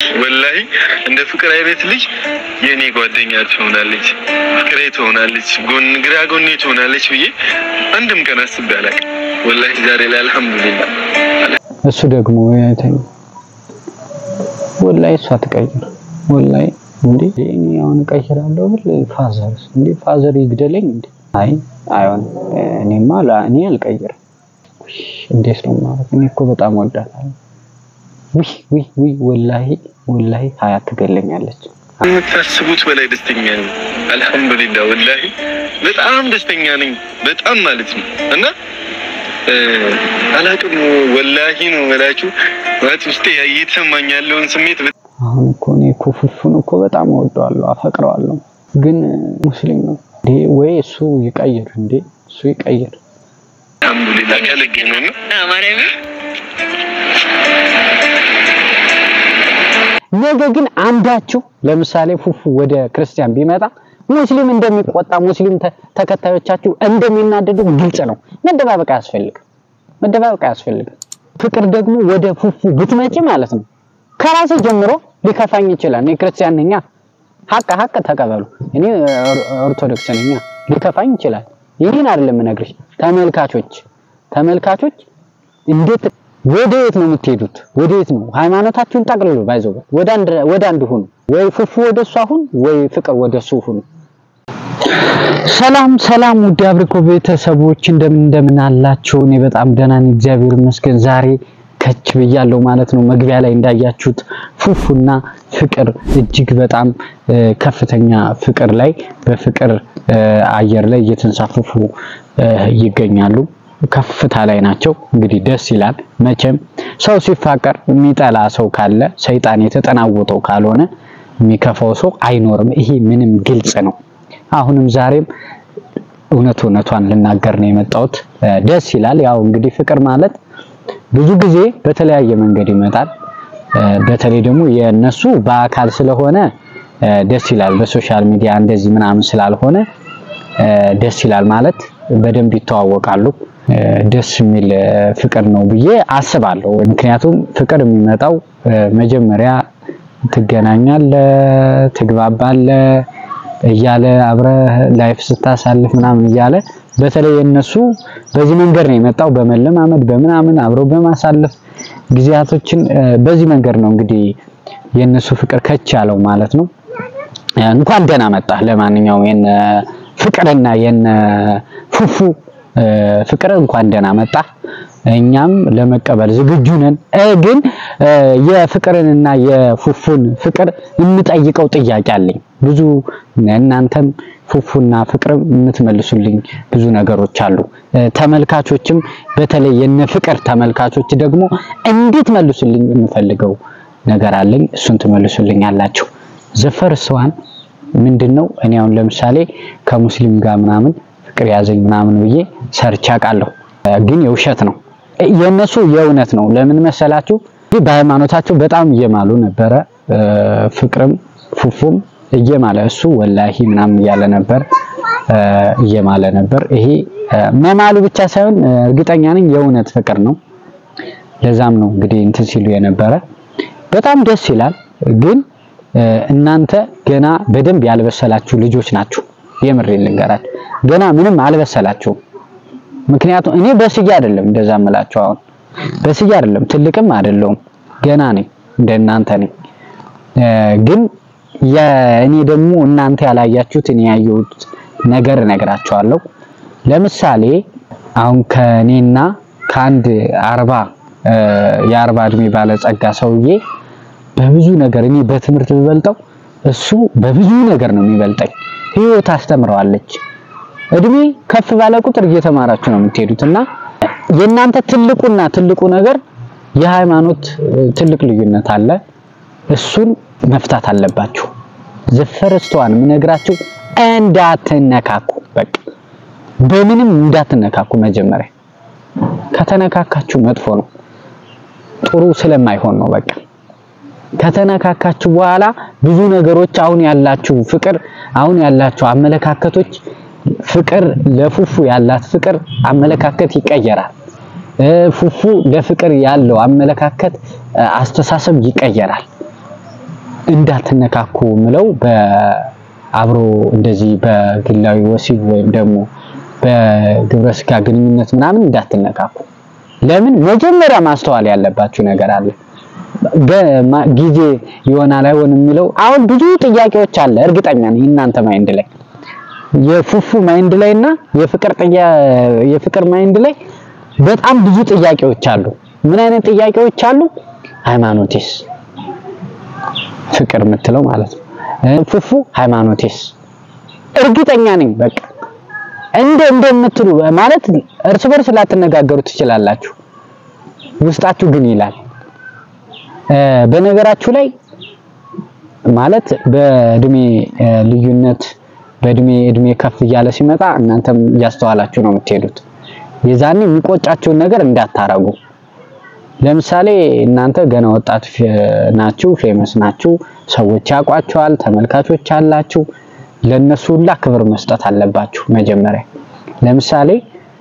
ወላሂ እንደ ፍቅር አይነት ልጅ የእኔ ጓደኛ ትሆናለች፣ ፍቅሬ ትሆናለች፣ ጎን ግራ ጎኔ ትሆናለች ብዬ አንድም ቀን አስቤ አላውቅም። ወላሂ ዛሬ ላይ አልሐምዱሊላህ። እሱ ደግሞ ያይተኝ ወላሂ እሷ ትቀይር ወላሂ እንዴ እኔ አሁን እቀይራለሁ ብል ፋዘርስ እንዴ ፋዘር ይግደለኝ እንዴ? አይ አይሆን እኔማ ላ- እኔ አልቀይርም። ውይ እንዴት ነው ማለት እኔ እኮ በጣም ወዳታለሁ። ውይ ውይ ውይ ወላሂ ወላሂ ሀያት ትገለኛለች። የምታስቡት በላይ ደስተኛ ነኝ። አልሐምዱሊላህ ወላሂ በጣም ደስተኛ ነኝ። በጣም ማለት ነው እና እ፣ አላቅም ወላሂ ነው እላችሁ ማለት ውስጤ እየተሰማኝ ያለውን ስሜት አሁን እኮ እኔ እኮ ፉፉን እኮ በጣም እወደዋለሁ አፈቅረዋለሁ፣ ግን ሙስሊም ነው እንዴ ወይ እሱ ይቀይር እንዴ እሱ ይቀይር። አልሐምዱሊላህ ከልጌ ነው እና ማርያም ነገ ግን አንዳችሁ ለምሳሌ ፉፉ ወደ ክርስቲያን ቢመጣ ሙስሊም እንደሚቆጣ ሙስሊም ተ- ተከታዮቻችሁ እንደሚናደዱ ግልጽ ነው። መደባበቅ አያስፈልግም። መደባበቅ አያስፈልግም። ፍቅር ደግሞ ወደ ፉፉ ብትመጪ ማለት ነው ከራሴ ጀምሮ ሊከፋኝ ይችላል። እኔ ክርስቲያን ነኛ፣ ሀቅ ሀቅ ተቀበሉ። እኔ ኦር- ኦርቶዶክስ ነኛ፣ ሊከፋኝ ይችላል። ይህን አይደለም የምነግርሽ ተመልካቾች ተመልካቾች እንዴት ወደ የት ነው የምትሄዱት? ወደ የት ነው ሃይማኖታችሁን ጠቅልሉ። ባይዘው ወደ አንድ ወደ አንድ ሁኑ። ወይ ፉፉ ወደ እሷ ሁን፣ ወይ ፍቅር ወደ እሱ ሁኑ። ሰላም ሰላም፣ ውድ አብሪኮ ቤተሰቦች እንደምን እንደምን አላችሁ? እኔ በጣም ደህና ነኝ፣ እግዚአብሔር ይመስገን። ዛሬ ከች ብያለሁ ማለት ነው። መግቢያ ላይ እንዳያችሁት ፉፉና ፍቅር እጅግ በጣም እ፣ ከፍተኛ ፍቅር ላይ በፍቅር እ፣ አየር ላይ እየተንሳፈፉ እ፣ ይገኛሉ። ከፍታ ላይ ናቸው። እንግዲህ ደስ ይላል። መቼም ሰው ሲፋቀር የሚጠላ ሰው ካለ ሰይጣን የተጠናወጠው ካልሆነ የሚከፋው ሰው አይኖርም። ይሄ ምንም ግልጽ ነው። አሁንም ዛሬም እውነት እውነቷን ልናገር ነው የመጣሁት። እ፣ ደስ ይላል። ያው እንግዲህ ፍቅር ማለት ብዙ ጊዜ በተለያየ መንገድ ይመጣል። እ፣ በተለይ ደግሞ የነሱ በአካል ስለሆነ እ፣ ደስ ይላል። በሶሻል ሚዲያ እንደዚህ ምናምን ስላልሆነ እ፣ ደስ ይላል ማለት በደንብ ይተዋወቃሉ። እ፣ ደስ የሚል እ፣ ፍቅር ነው ብዬ አስባለሁ። ምክንያቱም ፍቅር የሚመጣው እ፣ መጀመሪያ ትገናኛለ፣ ትግባባለ እያለ አብረህ ላይፍ ስታሳልፍ ምናምን እያለ በተለይ የነሱ በዚህ መንገድ ነው የመጣው። በመለማመድ በምናምን አብረው በማሳለፍ ጊዜያቶችን እ፣ በዚህ መንገድ ነው እንግዲህ የነሱ ፍቅር ከች ያለው ማለት ነው። እንኳን ደህና መጣ። ለማንኛውም የነ ፍቅርና የነ ፉፉ እ፣ ፍቅር እንኳን ደህና መጣ። እኛም ለመቀበል ዝግጁ ነን። እ፣ ግን እ፣ የፍቅርንና የፉፉን ፍቅር የምጠይቀው ጥያቄ አለኝ። ብዙ እናንተም ፉፉና ፍቅርም የምትመልሱልኝ ብዙ ነገሮች አሉ። እ፣ ተመልካቾችም በተለይ የነ ፍቅር ተመልካቾች ደግሞ እንዴት መልሱልኝ የምፈልገው ነገር አለኝ። እሱን ትመልሱልኝ አላችሁ። ዘፈርሰዋን ምንድን ነው? እኔ አሁን ለምሳሌ ከሙስሊም ጋር ምናምን ፍቅር ያዘኝ ምናምን ብዬ ሰርቼ አውቃለሁ፣ እ፣ ግን የውሸት ነው። እ፣ የእነሱ የእውነት ነው። ለምን መሰላችሁ? እንግዲህ በሃይማኖታቸው በጣም እየማሉ ነበረ። እ፣ ፍቅርም ፉፉም እየማለ እሱ ወላሂ ምናምን እያለ ነበር እ፣ እየማለ ነበር። ይሄ እ፣ መማሉ ብቻ ሳይሆን እ፣ እርግጠኛ ነኝ የእውነት ፍቅር ነው። ለዛም ነው እንግዲህ እንትን ሲሉ የነበረ በጣም ደስ ይላል። ግን እ፣ እናንተ ገና በደንብ ያልበሰላችሁ ልጆች ናችሁ። የምሬ ልንገራችሁ ገና ምንም አልበሰላችሁም። ምክንያቱም እኔ በስዬ አይደለም እንደዛ እምላችሁ አሁን በስዬ አይደለም ትልቅም አይደለሁም ገና ነኝ እንደ እናንተ ነኝ። እ፣ ግን የእኔ ደግሞ እናንተ ያላያችሁት እኔ ያየሁት ነገር እነግራችኋለሁ። ለምሳሌ አሁን ከኔና ከአንድ አርባ እ፣ የአርባ እድሜ ባለጸጋ ሰውዬ በብዙ ነገር እኔ በትምህርት ብበልጠው እሱ በብዙ ነገር ነው የሚበልጠኝ። ህይወት አስተምረዋለች። እድሜ ከፍ ባለ ቁጥር እየተማራችሁ ነው የምትሄዱት እና የእናንተ ትልቁና ትልቁ ነገር የሃይማኖት እ፣ ትልቅ ልዩነት አለ። እሱን መፍታት አለባችሁ። ዘፈረስተዋን የምነግራችሁ እንዳትነካኩ፣ በቃ በምንም እንዳትነካኩ። መጀመሪያ ከተነካካችሁ መጥፎ ነው፣ ጥሩ ስለማይሆን ነው በቃ ከተነካካችሁ በኋላ ብዙ ነገሮች አሁን ያላችሁ ፍቅር አሁን ያላችሁ አመለካከቶች ፍቅር ለፉፉ ያላት ፍቅር አመለካከት ይቀየራል። እ፣ ፉፉ ለፍቅር ያለው አመለካከት እ፣ አስተሳሰብ ይቀየራል። እንዳትነካኩ ምለው በአብሮ እንደዚህ በግላዊ ወሲብ ወይም ደግሞ በግብረ ስጋ ግንኙነት ምናምን እንዳትነካኩ። ለምን መጀመሪያ ማስተዋል ያለባችሁ ነገር አለ። ጊዜ ይሆናል አይሆንም የሚለው አሁን ብዙ ጥያቄዎች አለ። እርግጠኛ ነኝ እናንተ ማይንድ ላይ የፉፉ ማይንድ ላይ እና የፍቅር ጥያ የፍቅር ማይንድ ላይ በጣም ብዙ ጥያቄዎች አሉ። ምን አይነት ጥያቄዎች አሉ? ሃይማኖቴስ ፍቅር የምትለው ማለት ነው። ፉፉ ሃይማኖቴስ እርግጠኛ ነኝ በቃ እንደ እንደምትሉ ማለት እርስ በርስ ላትነጋገሩ ትችላላችሁ። ውስጣችሁ ግን ይላል። በነገራችሁ ላይ ማለት በእድሜ ልዩነት በእድሜ እድሜ ከፍ እያለ ሲመጣ እናንተም እያስተዋላችሁ ነው የምትሄዱት። የዛኔ የሚቆጫችሁን ነገር እንዳታረጉ። ለምሳሌ እናንተ ገና ወጣት ናችሁ፣ ፌመስ ናችሁ፣ ሰዎች ያውቋችኋል፣ ተመልካቾች አላችሁ። ለነሱ ሁላ ክብር መስጠት አለባችሁ። መጀመሪያ ለምሳሌ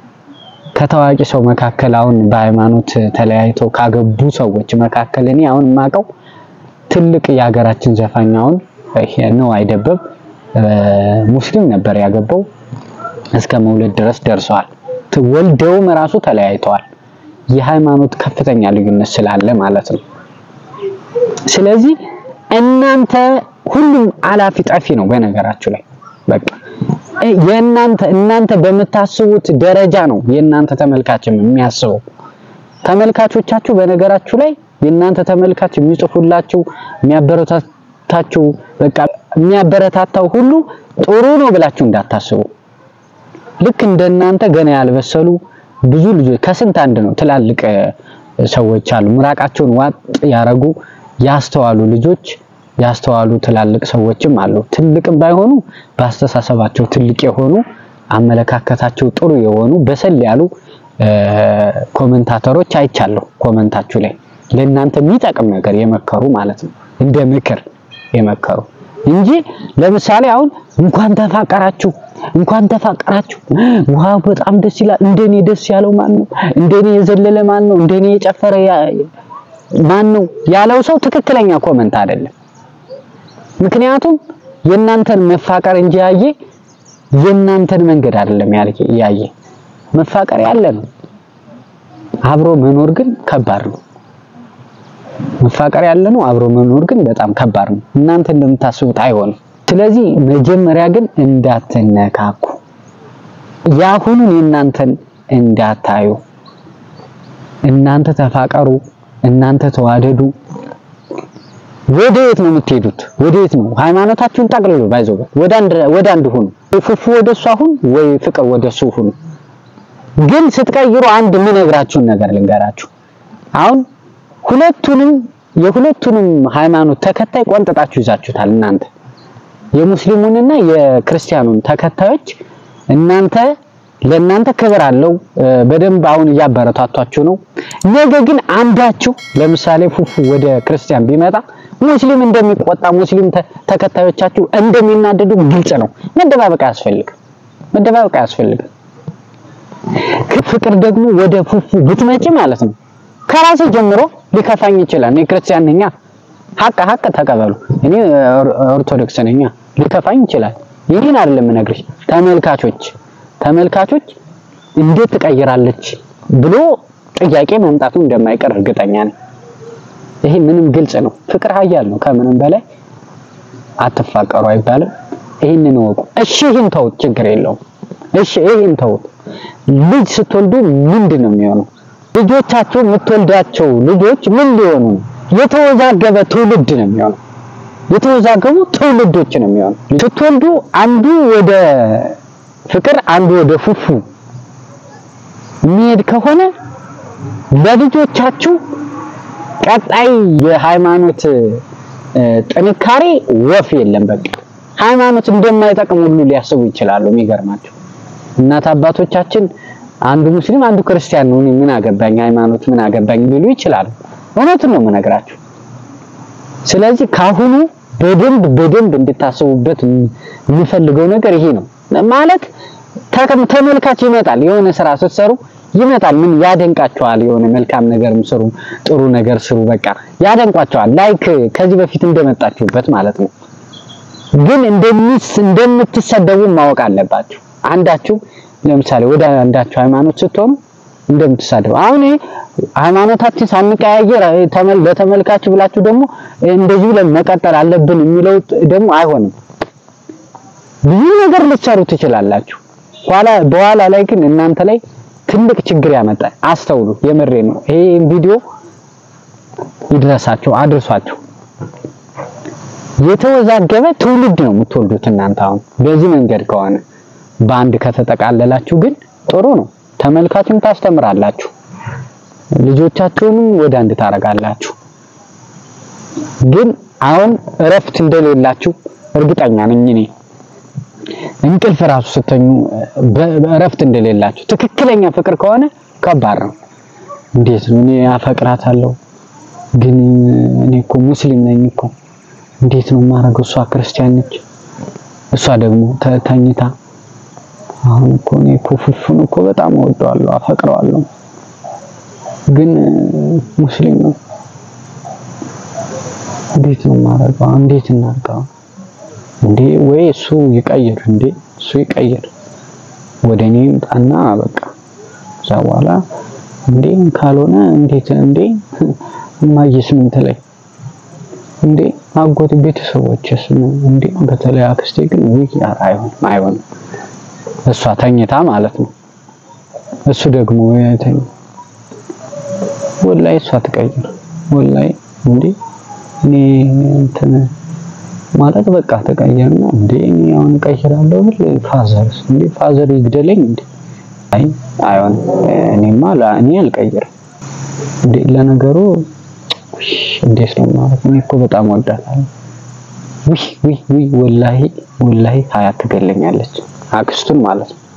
ከታዋቂ ሰው መካከል አሁን በሃይማኖት ተለያይተው ካገቡ ሰዎች መካከል እኔ አሁን የማውቀው ትልቅ የሀገራችን ዘፋኝ አሁን ነው አይደበብ ሙስሊም ነበር ያገባው እስከ መውለድ ድረስ ደርሰዋል። ወልደውም ራሱ ተለያይተዋል። የሃይማኖት ከፍተኛ ልዩነት ስላለ ማለት ነው። ስለዚህ እናንተ ሁሉም አላፊ ጠፊ ነው። በነገራችሁ ላይ በቃ የእናንተ እናንተ በምታስቡት ደረጃ ነው የእናንተ ተመልካችም የሚያስበው። ተመልካቾቻችሁ በነገራችሁ ላይ የእናንተ ተመልካች የሚጽፉላችሁ የሚያበረታታችሁ በቃ የሚያበረታታው ሁሉ ጥሩ ነው ብላችሁ እንዳታስቡ። ልክ እንደናንተ ገና ያልበሰሉ ብዙ ልጆች ከስንት አንድ ነው ትላልቅ ሰዎች አሉ። ምራቃቸውን ዋጥ ያረጉ ያስተዋሉ ልጆች ያስተዋሉ ትላልቅ ሰዎችም አሉ። ትልቅም ባይሆኑ በአስተሳሰባቸው ትልቅ የሆኑ አመለካከታቸው ጥሩ የሆኑ በሰል ያሉ ኮመንታተሮች አይቻለሁ። ኮመንታችሁ ላይ ለእናንተ የሚጠቅም ነገር የመከሩ ማለት ነው፣ እንደ ምክር የመከሩ እንጂ ለምሳሌ አሁን እንኳን ተፋቀራችሁ እንኳን ተፋቀራችሁ፣ ዋው በጣም ደስ ይላል፣ እንደኔ ደስ ያለው ማን ነው? እንደኔ የዘለለ ማን ነው? እንደኔ የጨፈረ ማን ነው ያለው ሰው ትክክለኛ ኮመንት አይደለም። ምክንያቱም የእናንተን መፋቀር እንጂ ያየ የእናንተን መንገድ አይደለም ያየ። መፋቀር ያለ ነው፣ አብሮ መኖር ግን ከባድ ነው። መፋቀር ያለ ነው፣ አብሮ መኖር ግን በጣም ከባድ ነው። እናንተ እንደምታስቡት አይሆንም። ስለዚህ መጀመሪያ ግን እንዳትነካኩ፣ ያሁኑን የእናንተን እንዳታዩ። እናንተ ተፋቀሩ፣ እናንተ ተዋደዱ። ወደ የት ነው የምትሄዱት? ወደ የት ነው? ሃይማኖታችሁን ጠቅልሉ። ባይዘው ወደ አንድ ወደ አንድ ሁኑ። ፉፉ ወደ እሱ አሁን ወይ ፍቅር ወደ እሱ ሁኑ። ግን ስትቀይሩ አንድ የምነግራችሁን ነገር ልንገራችሁ። አሁን ሁለቱንም የሁለቱንም ሃይማኖት ተከታይ ቆንጥጣችሁ ይዛችሁታል እናንተ የሙስሊሙንና የክርስቲያኑን ተከታዮች እናንተ ለእናንተ ክብር አለው በደንብ አሁን እያበረታቷችሁ ነው። ነገ ግን አንዳችሁ ለምሳሌ ፉፉ ወደ ክርስቲያን ቢመጣ ሙስሊም እንደሚቆጣ ሙስሊም ተከታዮቻችሁ እንደሚናደዱ ግልጽ ነው። መደባበቅ አያስፈልግም። መደባበቅ አያስፈልግም። ፍቅር ደግሞ ወደ ፉፉ ብትመጪ ማለት ነው ከራሴ ጀምሮ ሊከፋኝ ይችላል። እኔ ክርስቲያን ነኛ፣ ሀቅ ሀቅ ተቀበሉ። እኔ ኦርቶዶክስ ነኛ፣ ሊከፋኝ ይችላል። ይህን አይደለም የምነግርሽ። ተመልካቾች ተመልካቾች እንዴት ትቀይራለች ብሎ ጥያቄ መምጣቱ እንደማይቀር እርግጠኛ ነኝ። ይሄ ምንም ግልጽ ነው። ፍቅር ኃያል ነው። ከምንም በላይ አትፋቀሩ አይባልም። ይህንን እወቁ። እሺ ይህን ተውት፣ ችግር የለውም። እሺ ይህን ተውት። ልጅ ስትወልዱ ምንድን ነው የሚሆነው? ልጆቻችሁ የምትወልዳቸው ልጆች ምን ሊሆኑ ነው? የተወዛገበ ትውልድ ነው የሚሆነው። የተወዛገቡ ትውልዶች ነው የሚሆነው። ስትወልዱ አንዱ ወደ ፍቅር አንዱ ወደ ፉፉ የሚሄድ ከሆነ ለልጆቻችሁ ቀጣይ የሃይማኖት ጥንካሬ ወፍ የለም። በቃ ሃይማኖት እንደማይጠቅም ሁሉ ሊያስቡ ይችላሉ። የሚገርማቸው እናት አባቶቻችን አንዱ ሙስሊም አንዱ ክርስቲያን ነው፣ ምን አገባኝ ሃይማኖት ምን አገባኝ ሊሉ ይችላሉ። እውነቱን ነው የምነግራችሁ። ስለዚህ ካሁኑ በደንብ በደንብ እንድታስቡበት የምፈልገው ነገር ይሄ ነው። ማለት ተመልካች ይመጣል። የሆነ ስራ ስትሰሩ ይመጣል። ምን ያደንቃቸዋል። የሆነ መልካም ነገርም ስሩ፣ ጥሩ ነገር ስሩ፣ በቃ ያደንቋቸዋል። ላይክ ከዚህ በፊት እንደመጣችሁበት ማለት ነው። ግን እንደሚስ እንደምትሰደቡ ማወቅ አለባችሁ። አንዳችሁ ለምሳሌ ወደ አንዳችሁ ሃይማኖት ስትሆኑ እንደምትሳደቡ አሁን ይሄ ሃይማኖታችን ሳንቀያየር ተመል ለተመልካች ብላችሁ ደግሞ እንደዚህ ብለን መቀጠል አለብን የሚለው ደግሞ አይሆንም። ብዙ ነገር ልትሰሩ ትችላላችሁ። ኋላ በኋላ ላይ ግን እናንተ ላይ ትልቅ ችግር ያመጣል። አስተውሉ። የምሬ ነው። ይሄ ቪዲዮ ይድረሳቸው፣ አድርሷቸው። የተወዛገበ ትውልድ ነው የምትወልዱት እናንተ አሁን በዚህ መንገድ ከሆነ በአንድ ከተጠቃለላችሁ ግን ጥሩ ነው። ተመልካችም ታስተምራላችሁ፣ ልጆቻችሁንም ወደ አንድ ታረጋላችሁ። ግን አሁን እረፍት እንደሌላችሁ እርግጠኛ ነኝ እኔ እንቅልፍ ራሱ ስተኙ እረፍት እንደሌላችሁ ትክክለኛ ፍቅር ከሆነ ከባድ ነው። እንዴት ነው እኔ አፈቅራታለሁ ግን እኔ እኮ ሙስሊም ነኝ እኮ እንዴት ነው የማደርገው? እሷ ክርስቲያን ነች፣ እሷ ደግሞ ተኝታ አሁን እኮ እኔ እኮ ፉፉን እኮ በጣም እወደዋለሁ አፈቅረዋለሁ፣ ግን ሙስሊም ነው። እንዴት ነው የማደርገው? እንዴት እናድርገው? እንዴ ወይ እሱ ይቀይር፣ እንዴ እሱ ይቀይር፣ ወደ እኔ ይምጣና በቃ እዛ በኋላ እንዴ ካልሆነ እንዴት እንዴ እማዬስ ምን ትለኝ እንዴ አጎት ቤተሰቦችስ እንዴ በተለይ አክስቴ ግን ውይ አይሆንም አይሆንም እሷ ተኝታ ማለት ነው እሱ ደግሞ የተኝ ወላይ እሷ ትቀይር ወላይ እንዴ እኔ እንትን ማለት በቃ ተቀየርና እንዴ እኔ አሁን እቀይራለሁ ብል ፋዘርስ እንዴ ፋዘር ይግደለኝ እንዴ አይ አይሆንም እኔማ እኔ አልቀይርም እንዴ ለነገሩ እንዴት ነው ማለት እኔ እኮ በጣም ወዳታለሁ ውይ ውይ ውይ ወላሂ ወላሂ ሀያት ትገለኛለች አክስቱን ማለት ነው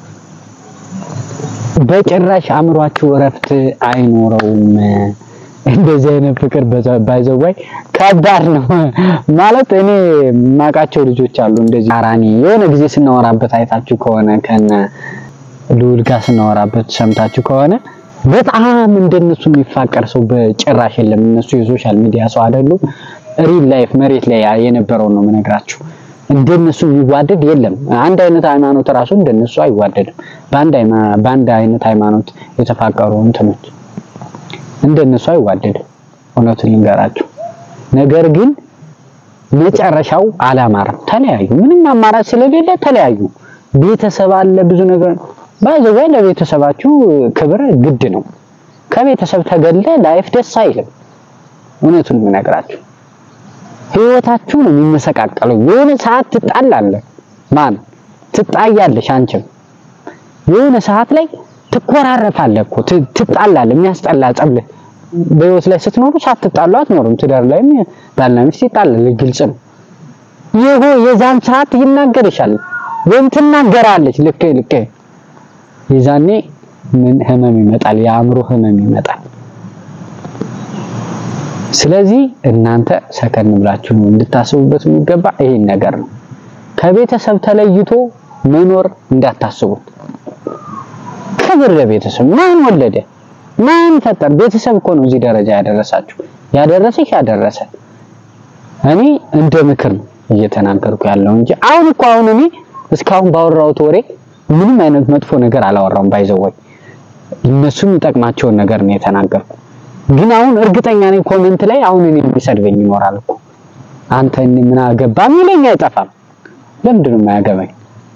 በጭራሽ አእምሯችሁ እረፍት አይኖረውም እንደዚህ አይነት ፍቅር ባይዘዋይ ከባድ ነው ማለት እኔ የማውቃቸው ልጆች አሉ እንደዚህ አራኒ የሆነ ጊዜ ስናወራበት አይታችሁ ከሆነ ከነ ልዑል ጋር ስናወራበት ሰምታችሁ ከሆነ በጣም እንደነሱ የሚፋቀር ሰው በጭራሽ የለም። እነሱ የሶሻል ሚዲያ ሰው አይደሉም። ሪል ላይፍ መሬት ላይ የነበረውን ነው የምነግራችሁ። እንደነሱ የሚዋደድ የለም። አንድ አይነት ሃይማኖት ራሱ እንደነሱ አይዋደድም። በአንድ በአንድ አይነት ሃይማኖት የተፋቀሩ እንትኖች እንደነሱ አይዋደድም። እውነቱን ልንገራችሁ። ነገር ግን መጨረሻው አላማረም። ተለያዩ። ምንም አማራጭ ስለሌለ ተለያዩ። ቤተሰብ አለ፣ ብዙ ነገር ባይዘው ለቤተሰባችሁ ክብር ግድ ነው። ከቤተሰብ ተገለ ላይፍ ደስ አይልም። እውነቱን የምነግራችሁ ህይወታችሁ ነው የሚመሰቃቀለው። የሆነ ሰዓት ትጣላለህ፣ ማን ትጣያለሽ፣ አንቺም የሆነ ሰዓት ላይ ትኮራረፋለህ እኮ ትጣላለህ። የሚያስጠላ ጸብ በህይወት ላይ ስትኖሩ ሳትጣሉ አትኖሩም። ትዳር ላይም ባልና ሚስት ይጣላል፣ ግልጽ ነው። ይሄ የዛን ሰዓት ይናገርሻል ወይም ትናገራለች። ልክ ልክ የዛኔ ምን ህመም ይመጣል? የአእምሮ ህመም ይመጣል። ስለዚህ እናንተ ሰከን ብላችሁ ነው እንድታስቡበት የሚገባ ይሄን ነገር ነው። ከቤተሰብ ተለይቶ መኖር እንዳታስቡት። ክብር ለቤተሰብ። ማን ወለደ? ማን ፈጠር? ቤተሰብ እኮ ነው እዚህ ደረጃ ያደረሳችሁ። ያደረሰሽ ያደረሰ እኔ እንደ ምክር ነው እየተናገርኩ ያለው እንጂ አሁን እኮ አሁን እኔ እስካሁን ባወራሁት ወሬ ምንም አይነት መጥፎ ነገር አላወራም። ባይዘወይ እነሱ የሚጠቅማቸውን ነገር ነው የተናገርኩ። ግን አሁን እርግጠኛ ነኝ ኮሜንት ላይ አሁን እኔ የሚሰድበኝ ይኖራል እኮ አንተ ምን አገባ የሚለኝ አይጠፋም። ለምንድን ነው የማያገባኝ?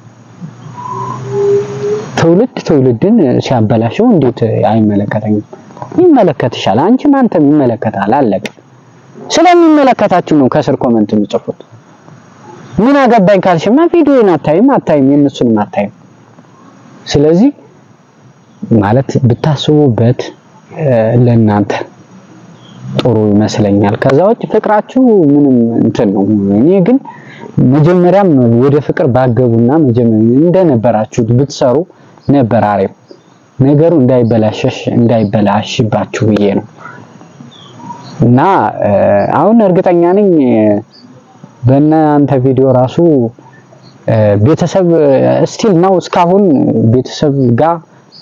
ትውልድ ትውልድን ሲያበላሸው እንዴት አይመለከተኝም? ይመለከትሻል። አንቺም አንተም ይመለከታል። አለቀ። ስለሚመለከታችሁ ነው ከስር ኮሜንት የሚጽፉት። ምን አገባኝ ካልሽማ ቪዲዮን አታይም አታይም የእነሱንም አታይም። ስለዚህ ማለት ብታስቡበት ለእናንተ ጥሩ ይመስለኛል። ከዛ ውጭ ፍቅራችሁ ምንም እንትን ነው። እኔ ግን መጀመሪያም ወደ ፍቅር ባገቡና መጀመሪያ እንደነበራችሁት ብትሰሩ ነበር አሪፍ ነገሩ እንዳይበላሸሽ እንዳይበላሽባችሁ ብዬ ነው እና አሁን እርግጠኛ ነኝ በእናንተ ቪዲዮ ራሱ ቤተሰብ ስቲል ነው እስካሁን ቤተሰብ ጋር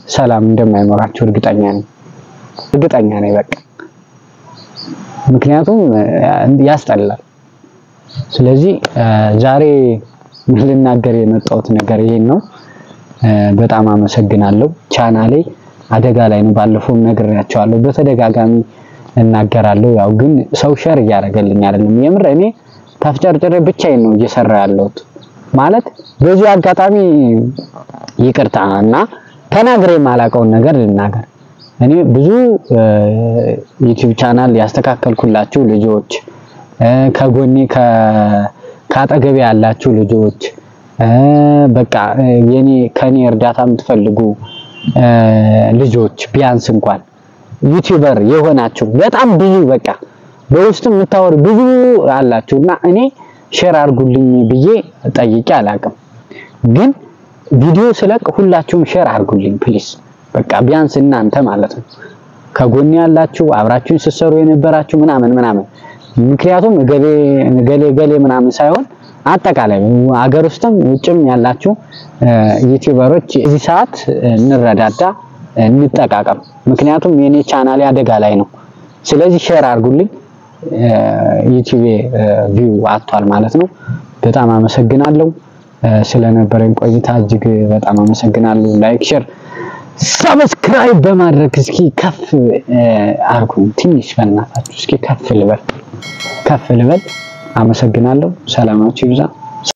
ሰላም እንደማይኖራችሁ እርግጠኛ ነኝ እርግጠኛ ነኝ በቃ ምክንያቱም ያስጠላል። ስለዚህ ዛሬ ልናገር የመጣሁት ነገር ይሄን ነው። በጣም አመሰግናለሁ። ቻናሌ አደጋ ላይ ነው። ባለፈው ነግሬያቸዋለሁ፣ በተደጋጋሚ እናገራለሁ። ያው ግን ሰው ሸር እያደረገልኝ አይደለም። የምር እኔ ተፍጨርጭሬ ብቻዬን ነው እየሰራ ያለሁት። ማለት በዚህ አጋጣሚ ይቅርታ እና ተናግሬ የማላውቀውን ነገር ልናገር። እኔ ብዙ ዩቲዩብ ቻናል ያስተካከልኩላችሁ ልጆች ከጎኔ ከአጠገቤ ያላችሁ ልጆች በቃ የኔ ከኔ እርዳታ የምትፈልጉ ልጆች ቢያንስ እንኳን ዩቲዩበር የሆናችሁ በጣም ብዙ በቃ በውስጥ የምታወሩ ብዙ አላችሁ እና እኔ ሼር አድርጉልኝ ብዬ ጠይቄ አላውቅም። ግን ቪዲዮ ስለቅ ሁላችሁም ሼር አድርጉልኝ ፕሊስ። በቃ ቢያንስ እናንተ ማለት ነው ከጎኔ ያላችሁ አብራችሁን ስትሰሩ የነበራችሁ ምናምን ምናምን ምክንያቱም ገሌ ገሌ ገሌ ምናምን ሳይሆን አጠቃላይ አገር ውስጥም ውጭም ያላችሁ ዩቲዩበሮች እዚህ ሰዓት እንረዳዳ፣ እንጠቃቀም። ምክንያቱም የኔ ቻናሌ አደጋ ላይ ነው። ስለዚህ ሼር አድርጉልኝ። ዩቲዩብ ቪው አጥቷል ማለት ነው። በጣም አመሰግናለሁ ስለነበረኝ ቆይታ እጅግ በጣም አመሰግናለሁ። ላይክ፣ ሼር፣ ሰብስክራይብ በማድረግ እስኪ ከፍ አርጉኝ ትንሽ በእናታችሁ እስኪ ከፍ ልበል ከፍ ልበል። አመሰግናለሁ። ሰላማችሁ ይብዛ።